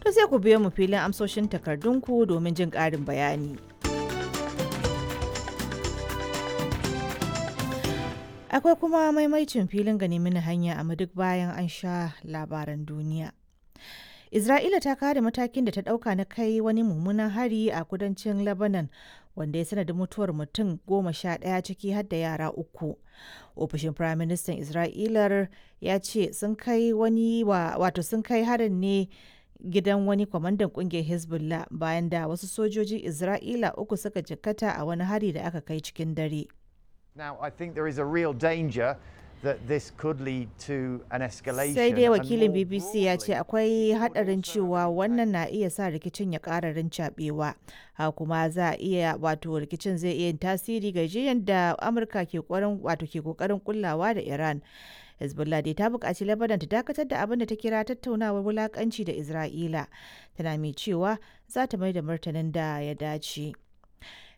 To sai ku biyo mu filin amsoshin takardunku domin jin ƙarin bayani. Akwai kuma maimaicin filin gani mini hanya a duk bayan an sha labaran duniya. Isra'ila ta kare matakin da ta ɗauka na kai wani mummunan hari a kudancin Lebanon wanda ya sanadin mutuwar mutum goma sha ɗaya ciki har da yara uku. Ofishin Firaministan Isra'ilar ya ce sun kai wani wato sun kai harin ne gidan wani kwamandan kungiyar Hezbollah bayan da wasu sojojin Isra'ila uku suka jikkata a wani hari da aka kai cikin dare. Now, I think there is a real danger that this could lead to an escalation. Sai dai and wakilin more BBC ya ce broadly, akwai hadarin cewa wannan na iya sa rikicin ya ƙara rincaɓewa. Ha kuma za a iya wato rikicin zai iya yin tasiri ga jiyan da Amurka ke ƙoƙarin wato ke ƙoƙarin kullawa da Iran. Hezbollah dai ta buƙaci Lebanon ta dakatar da abin da ta kira tattaunawar wulaƙanci da Isra'ila. Tana mai cewa za ta mai da martanin da ya dace.